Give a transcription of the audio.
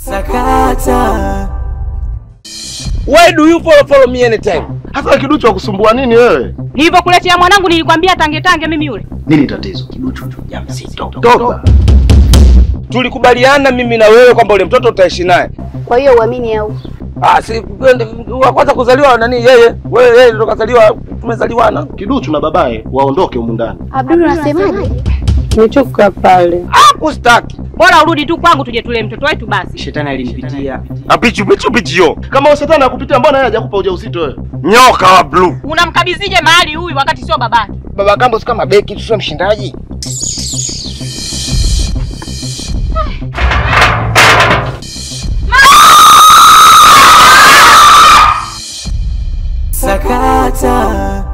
Sakata. Why do you follow follow me anytime? Hasa kiduchu wa kusumbua nini wewe? Nilivyokuletea mwanangu nilikwambia tange tange mimi yule. Nini tatizo? Kiduchu mjamzito. Toba. Tulikubaliana mimi na wewe kwamba ule mtoto utaishi naye. Kwa hiyo uamini au? Ah, si wa kwanza kuzaliwa nani yeye? Wewe yeye ndo kazaliwa tumezaliwana. Kiduchu na babaye waondoke humu ndani. Abdul unasemaje? Nimechoka pale. Ah, kustaki. Bora urudi tu kwangu tuje tulee mtoto wetu basi. Shetani alimpitia. Apichu pichu pichu. Kama wewe shetani akupitia mbona yeye hajakupa ujauzito wewe? Nyoka wa blue. Unamkabizije mahali huyu wakati sio babake? Baba Kambo si kama beki tu sio mshindaji. Sakata.